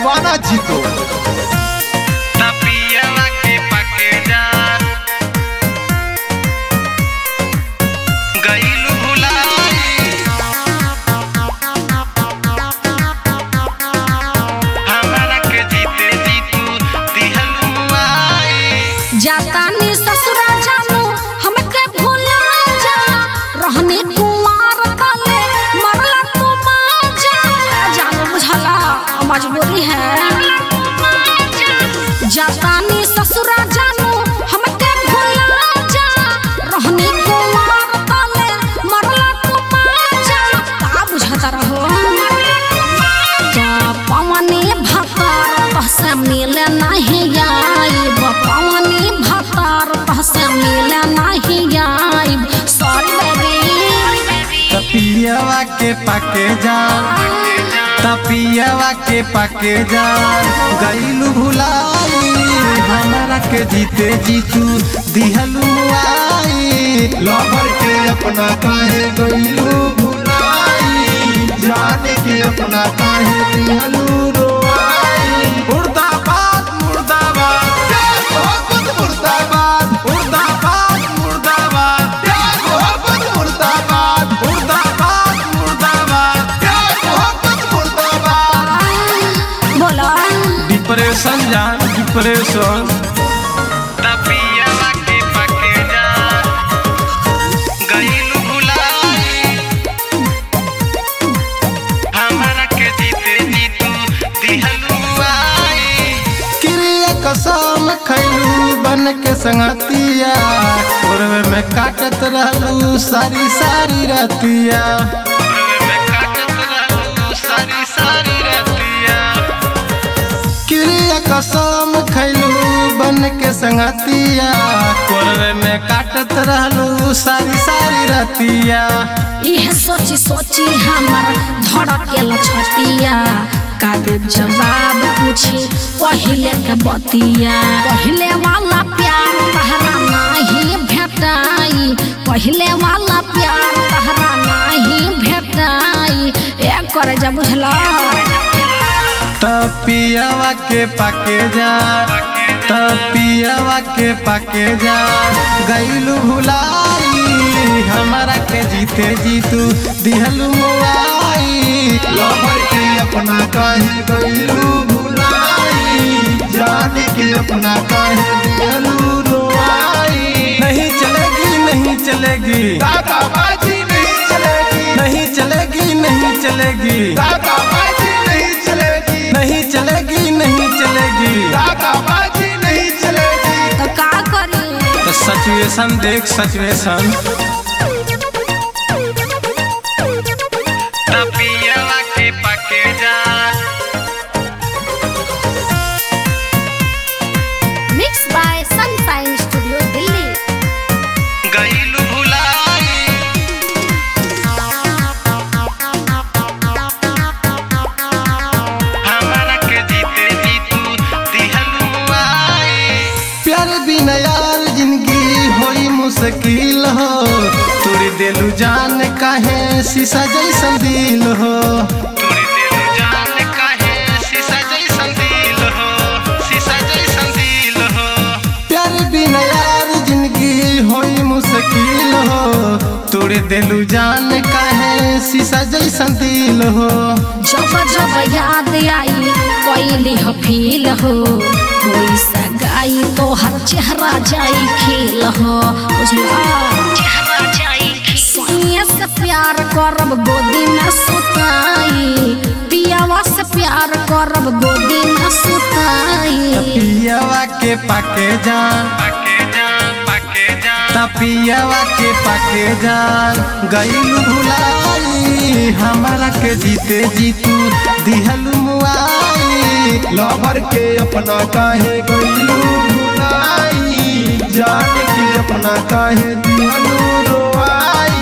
दीवाना जीतो तपियावा के पके जा गईलू भुलाई हमारा के जीते जीतू दिहलू मुआई जातानी ससुरा जानू हमके भूला जा रहने कुमार तले मरला तू माजा जानू बुझला मजबूरी है जातानी ससुरा जानू हमके भूला जा रहने कुमार तले मरला तू माजा का बुझता रहो जा पवनी भतार पहसे मिले नहीं आइब पवनी भतार पहसे मिले नहीं आइब सॉरी बेबी तपियावा के पाके जा तपियावा के पाके जा गईलू भुलाई हमारा के जीते जीतू दिहलू मुआई लवर के अपना काहे गईलू भुलाई जाने के अपना काहे दिहलू रोआई मुर्दाबाद मुर्दाबाद प्यार मोहब्बत मुर्दाबाद मुर्दाबाद मुर्दाबाद प्यार मोहब्बत मुर्दाबाद मुर्दाबाद मुर्दाबाद प्यार मोहब्बत मुर्दाबाद बोला डिप्रेशन जान डिप्रेशन तपियावा के पके जा गईलू भुलाई हमारा के जीते जीतू दिहलू मुआई क्रिया कसम खैलू बन के संगतिया पूर्व में काटत रहलू सारी सारी रतिया में काटत रहलू सारी सारी रतिया क्रिया कसम खैलू बन के संगतिया पूर्व में काटत रहलू सारी सारी रतिया यह सोची सोची हमर धड़केल छतिया का देव जवाब पूछी पहिले के बतिया पहिले वाला प्यार तहरा नहीं भेटाई पहिले वाला प्यार तहरा नहीं भेटाई एक करे जा बुझला तपियावा के पाके जा तपियावा के पाके जा गईलू भुलाई हमारा के जीते जीतू दिहलू मुआई लवर के अपना काहे गईलू भुलाई जाने के अपना काहे दिहलू रोआई नहीं चलेगी नहीं चलेगी दादाबाजी नहीं चलेगी नहीं चलेगी नहीं चलेगी दादाबाजी नहीं चलेगी नहीं चलेगी नहीं चलेगी दादाबाजी नहीं चलेगी तो का करी तो सिचुएशन देख सिचुएशन तपियावा के पके जा mix by Sunshine studio Delhi गईलू भुलाई हमारा के जीते जीतू दिहलू मुआई प्यार बिना यार जिंदगी होई मुश्किल हो तोरी दिलू जान काहे शीशा जैसन दिल हो तोरी दिल जान काहे शीशा जैसन दिल हो शीशा जैसन दिल हो प्यार बिना यार जिंदगी होई मुश्किल हो तोरे दिलू जान काहे शीशा जैसन दिल हो जब जब याद आई कोई हो फील हो कोई सगाई तो हर चेहरा जाई खिल हो बुझला चेहरा जाई सोनिया से प्यार करब गोदी में सुताई पियावा से प्यार करब गोदी में सुताई पियावा के पाके जान पके जा पके जा तपियावा के पाके जान गईलू भुलाई हमारा के जीते जीतू दिहलू मुआई लवर के अपना काहे गईलू भुलाई जान के अपना काहे दिहलू रोआई